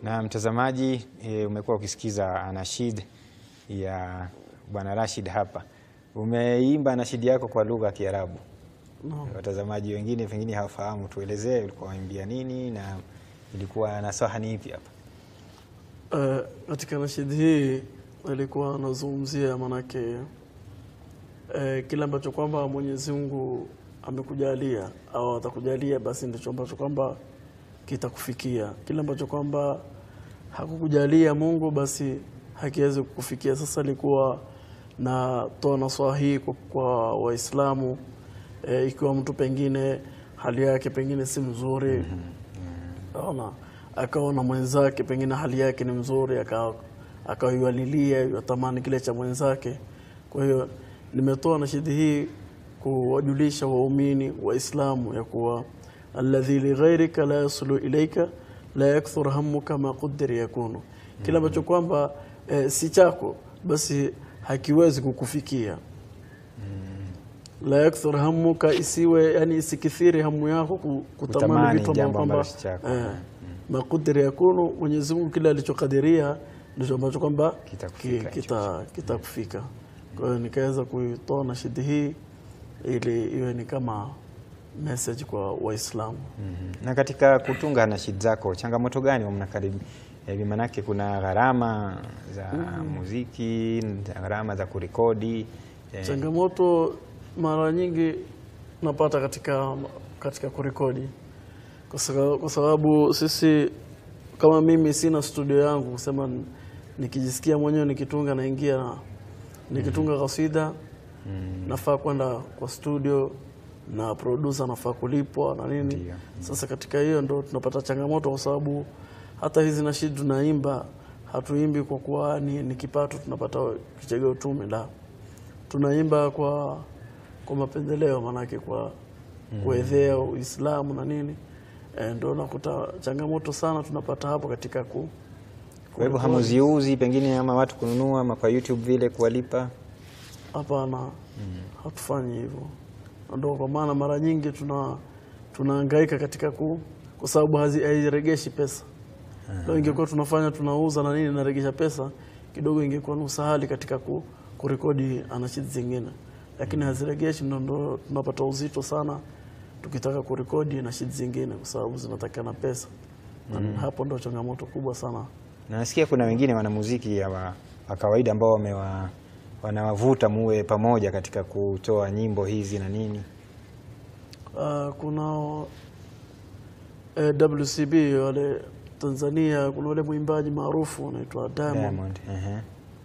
Na mtazamaji e, umekuwa ukisikiza anashid ya Bwana Rashid hapa. Umeimba anashid yako kwa lugha ya Kiarabu. Naam. Watazamaji wengine pengine hawafahamu, tuelezee ulikuwa waimbia nini na ilikuwa nasaha ni ipi hapa? Eh, katika nashidi hii alikuwa anazungumzia manake eh, kile ambacho kwamba Mwenyezi Mungu amekujalia au atakujalia, basi ndicho ambacho kwamba kitakufikia. Kile ambacho kwamba hakukujalia Mungu, basi hakiwezi kukufikia. Sasa alikuwa natoa nasaha hii kwa, kwa Waislamu eh, ikiwa mtu pengine hali yake pengine si mzuri Ona, akaona mwenzake pengine hali yake ni mzuri, aka- akaiwalilia yatamani kile cha mwenzake. Kwa hiyo nimetoa nashidi hii kuwajulisha waumini Waislamu ya kuwa alladhi lighairika la yasulu ilaika la yakthur hammuka ma quddir yakunu, kile ambacho kwamba eh, si chako basi hakiwezi kukufikia la yakthur hammuka, isiwe yani isikithiri hamu yako ku- kutamani Kutamani vitu jambo ambavyo ambalo kwamba si chako. eh, makudiri yakunu, Mwenyezi Mungu kile alichokadiria ndicho ambacho kwamba Kitakufika ki- kita- kitakufika. Kwa hiyo nikaweza kuitoa nashidi hii ili iwe ni kama message kwa Waislamu. Mhm. Na katika kutunga anashid zako changamoto gani mnakaribi? Eh, Manake kuna gharama za muziki, gharama za kurekodi eh, Changamoto mara nyingi napata katika katika kurekodi kwa sababu, kwa sababu sisi kama mimi sina studio yangu kusema n- nikijisikia mwenyewe nikitunga naingia na nikitunga kasida nafaa kwenda kwa studio na producer nafaa kulipwa na nini. Ndio. Sasa katika hiyo ndo tunapata changamoto kwa sababu hata hizi nashidi tunaimba hatuimbi kwa kuwa ni, ni kipato tunapata kichegeo tume la tunaimba kwa kwa mapendeleo manake kwa kuedhea Uislamu na nini e, ndo nakuta changamoto sana tunapata hapo katika ku kwa hivyo hamuziuzi pengine ama watu kununua ama kwa YouTube vile kuwalipa? Hapana, hatufanyi hivyo. Na Ndio kwa maana mara nyingi tuna tunahangaika katika ku, kwa sababu hazi- hairegeshi pesa. Leo ingekuwa tunafanya tunauza na nini naregesha pesa kidogo, ingekuwa nusu hali katika ku, kurekodi anashidi zingine, lakini haziregeshi, ndo ndo tunapata uzito sana tukitaka kurekodi nashidi zingine, kwa sababu zinatakana pesa na hapo ndo changamoto kubwa sana. Na nasikia kuna wengine wanamuziki ya wa, wa kawaida ambao wamewa wanawavuta muwe pamoja katika kutoa nyimbo hizi na nini. Uh, kuna eh, WCB wale Tanzania, kuna wale mwimbaji maarufu anaitwa Diamond Diamond. ehe.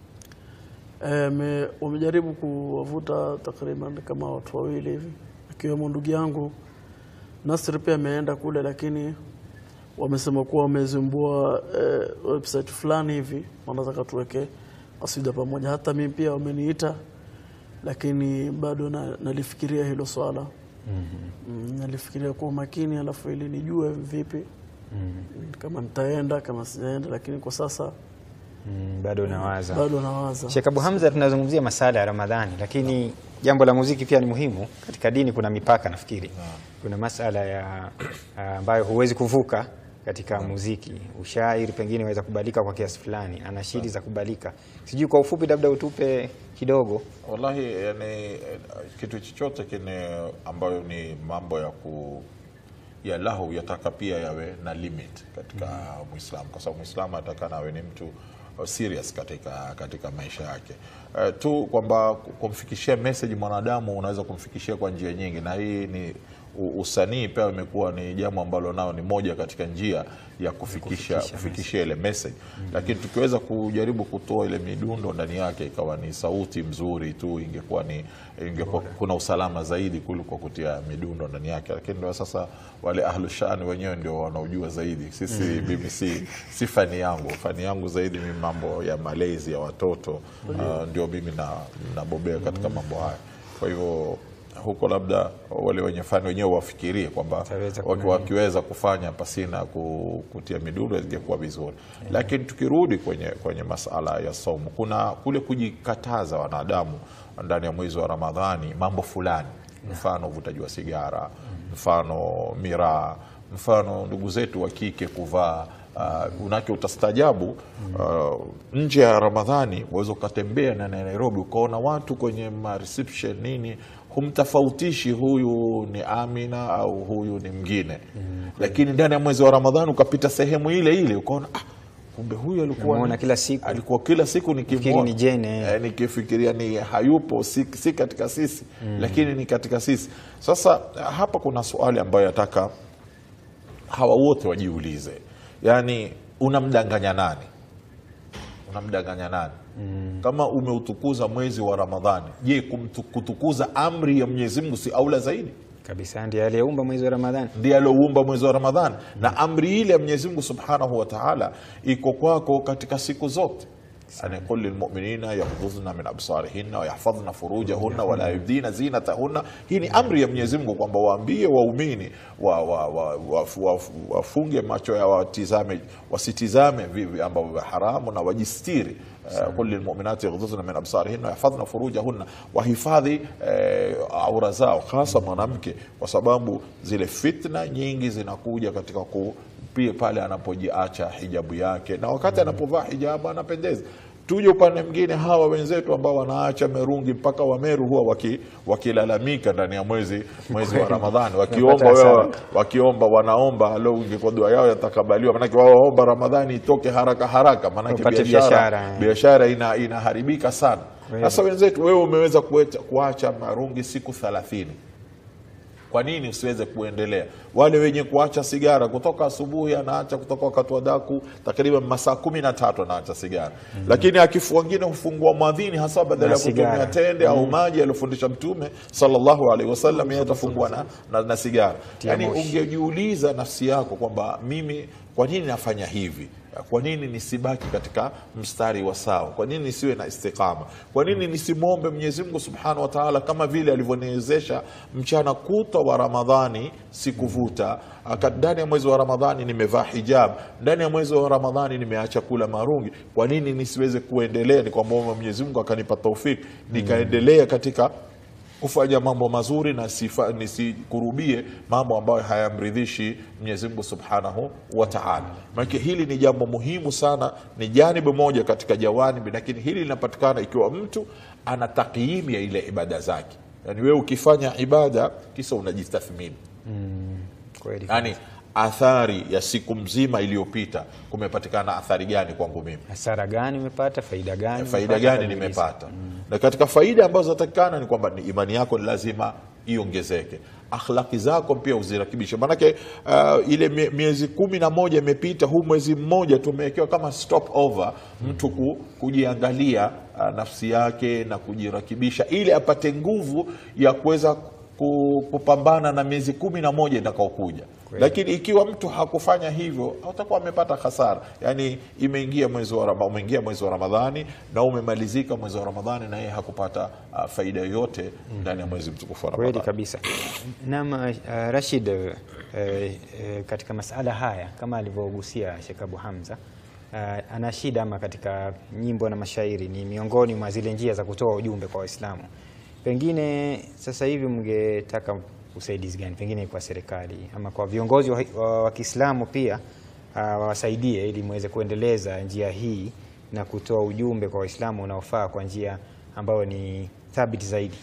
eh, me- wamejaribu kuwavuta takriban kama watu wawili hivi, akiwemo ndugu yangu Nasri pia ameenda kule, lakini wamesema kuwa wamezimbua eh, website fulani hivi, wanataka tuweke kasida pamoja. Hata mimi pia wameniita, lakini bado na, nalifikiria hilo swala mm, nalifikiria kwa umakini, alafu ili nijue vipi kama nitaenda kama sijaenda, lakini kwa sasa Mm, bado nawaza. bado nawaza. Sheikh Abu Hamza, tunazungumzia masala ya Ramadhani, lakini jambo la muziki pia ni muhimu. Katika dini kuna mipaka, nafikiri kuna masala ya ambayo huwezi kuvuka katika muziki. Ushairi pengine waweza kubalika kwa kiasi fulani, anashiri za kubalika. Sijui kwa ufupi, labda utupe kidogo. Wallahi, yani eh, kitu chochote kine ambayo ni mambo ya ku ya lahu yataka pia yawe na limit katika Muislamu, kwa sababu Muislamu atakana awe ni mtu uh, serious katika katika maisha yake. Uh, tu kwamba kumfikishia message mwanadamu unaweza kumfikishia kwa njia nyingi, na hii ni u- usanii pia imekuwa ni jambo ambalo nao ni moja katika njia ya kufikisha kufikishia ile message, lakini tukiweza kujaribu kutoa ile midundo ndani yake ikawa ni sauti mzuri tu, ingekuwa ni ingekuwa kuna usalama zaidi kuliko kutia midundo ndani yake, lakini ndio sasa wale ahlushani wenyewe ndio wanaojua zaidi. Sisi mimi si, si fani yangu, fani yangu zaidi mimi mambo ya malezi ya watoto uh, ndio mimi na nabobea katika mambo haya, kwa hivyo huko labda wale wenye fani wenyewe wafikirie kwamba Wataweza waki- wakiweza kufanya pasina ku- kutia midundo ingekuwa vizuri, lakini tukirudi kwenye, kwenye masala ya somo, kuna kule kujikataza wanadamu ndani ya mwezi wa Ramadhani mambo fulani, mfano uvutaji wa sigara, mfano miraa, mfano ndugu zetu wa kike kuvaa uh, unake utastajabu uh, nje ya Ramadhani waweza ukatembea na Nairobi ukaona watu kwenye ma reception nini humtofautishi huyu ni Amina au huyu ni mwingine lakini ndani ya mwezi wa Ramadhani ukapita sehemu ile ile ukaona ah, kumbe huyu alikuwa Namuona ni- kila siku. alikuwa kila siku Nafikiri nikimwona ni Jane, eh. eh, nikifikiria ni hayupo si, si katika sisi lakini ni katika sisi sasa hapa kuna swali ambayo yataka hawa wote wajiulize yaani unamdanganya nani unamdanganya nani kama umeutukuza mwezi wa ramadhani je kumtu- kutukuza amri ya mwenyezi mungu si aula zaidi kabisa ndiye aliyeumba mwezi wa Ramadhani. ndiye alioumba mwezi wa ramadhani na amri ile ya mwenyezi mungu subhanahu wa taala iko kwako katika siku zote ani qul lilmuminina yaghdhudna min absarihinna wayahfadhna furujahunna wala yubdina zinatahunna hii ni amri ya mwenyezi mungu kwamba waambie waumini wa, wa, wa, wa, wa, wafunge macho ya watizame wasitizame vivi ambavyo vya haramu na wajistiri Uh, qul lilmuminati yaghdhudna min absarihinna wayahfadhna furujahunna wahifadhi eh, aura zao hasa mwanamke kwa sababu zile fitna nyingi zinakuja katika ku pia pale anapojiacha hijabu yake na wakati anapovaa hijabu anapendeza tuje upande mwingine hawa wenzetu ambao wanaacha merungi mpaka wameru huwa waki, wakilalamika ndani ya mwezi mwezi wa ramadhani wakiomba Tunapata wewe hasara. wakiomba wanaomba leo ingekuwa dua yao yatakabaliwa manake wao waomba ramadhani itoke haraka haraka manake Wapate biashara biashara, eh. biashara ina, inaharibika sana Kweli. sasa wenzetu wewe umeweza kuecha- kuacha marungi siku thelathini kwa nini usiweze kuendelea wale wenye kuacha sigara kutoka asubuhi anaacha kutoka wakati wa daku takriban masaa kumi na tatu anaacha sigara lakini akifu wengine hufungua mwadhini hasa badala Na ya kutumia sigara. tende au maji aliyofundisha mtume sallallahu alaihi wasallam yeye atafungua na, na, na sigara yani moshi. ungejiuliza nafsi yako kwamba mimi kwa nini nafanya hivi kwa nini nisibaki katika mstari wa sawa kwa nini nisiwe na istiqama kwa nini nisimwombe mwenyezi mungu subhanahu wa taala kama vile alivyoniwezesha mchana kutwa wa ramadhani sikuvuta Aka- ndani ya mwezi wa ramadhani nimevaa hijab ndani ya mwezi wa ramadhani nimeacha kula marungi kwa nini nisiweze kuendelea nikamwomba mwenyezi mungu akanipa taufiki nikaendelea katika kufanya mambo mazuri na sifa- nisikurubie mambo ambayo hayamridhishi Mwenyezi Mungu Subhanahu wa Ta'ala. Maana hili ni jambo muhimu sana, ni janibu moja katika jawanibi, lakini hili linapatikana ikiwa mtu ana takyimu ya ile ibada zake. Yaani wewe ukifanya ibada kisa unajistathmini, Kweli. yaani athari ya siku mzima iliyopita, kumepatikana athari gani kwangu mimi Hasara gani umepata? Faida gani? faida umepata? gani Kajiuliza. nimepata na katika faida ambazo zinatakikana ni kwamba ni imani yako ni lazima iongezeke akhlaki zako pia uzirakibishe maanake uh, ile mie- miezi kumi na moja imepita huu mwezi mmoja tumewekewa kama stop over mtu ku, kujiangalia uh, nafsi yake na kujirakibisha ili apate nguvu ya kuweza ku- kupambana na miezi kumi na moja itakaokuja lakini ikiwa mtu hakufanya hivyo atakuwa amepata hasara yaani imeingia mwezi wa Rama- umeingia mwezi wa ramadhani na umemalizika mwezi wa ramadhani na yeye hakupata uh, faida yoyote ndani ya mwezi mtukufu wa Kweli ramadhani kabisa. Naam, uh, Rashid, uh, uh, katika masala haya kama alivyogusia Sheikh Abu Hamza uh, ana shida ama katika nyimbo na mashairi ni miongoni mwa zile njia za kutoa ujumbe kwa Waislamu. Pengine sasa hivi mngetaka usaidizi gani, pengine kwa serikali ama kwa viongozi wa, wa, wa Kiislamu pia uh, wawasaidie ili muweze kuendeleza njia hii na kutoa ujumbe kwa Waislamu unaofaa kwa njia ambayo ni thabiti zaidi.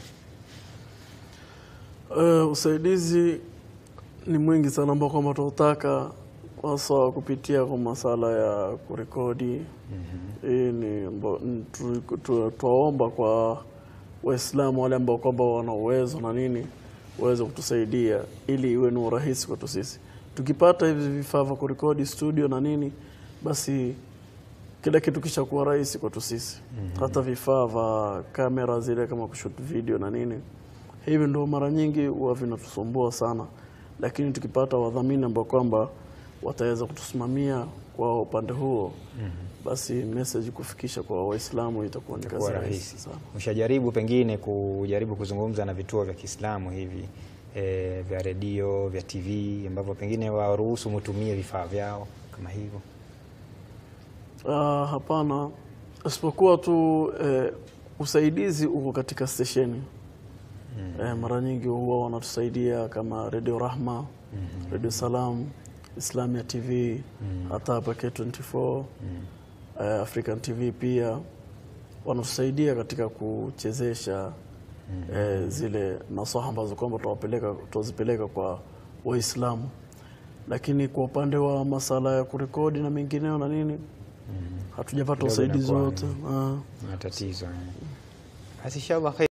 Uh, usaidizi ni mwingi sana ambao kwamba tunautaka hasa kupitia kwa masala ya kurekodi. Hii ni ambo- ni tu- tu- twaomba kwa Waislamu wale ambao kwamba wana uwezo na nini waweze kutusaidia ili iwe ni urahisi kwetu sisi. Tukipata hivi vifaa vya kurekodi studio na nini, basi kila kitu kishakuwa rahisi kwetu sisi. Hata vifaa vya kamera zile kama kushoot video na nini, hivi ndo mara nyingi huwa vinatusumbua sana, lakini tukipata wadhamini ambao kwamba wataweza kutusimamia kwa upande huo, basi message kufikisha kwa Waislamu itakuwa ni kazi kuwa rahisi rahisi. sana. Ushajaribu pengine kujaribu kuzungumza na vituo vya Kiislamu hivi e, vya redio vya TV ambavyo pengine waruhusu mutumie vifaa vyao kama hivyo? Ah, hapana, isipokuwa tu eh, usaidizi uko katika stesheni eh, mara nyingi huwa wanatusaidia kama Radio Rahma, Radio Salam Islamia TV hata hapa K24 eh, African TV pia wanatusaidia katika kuchezesha eh, zile nasaha ambazo kwamba tunawapeleka tunazipeleka kwa Waislamu, lakini kwa upande wa masala ya kurekodi na mengineo na nini hatujapata Kidogo usaidizi inakuwa wote. Ah. matatizo. Basi inshallah khair.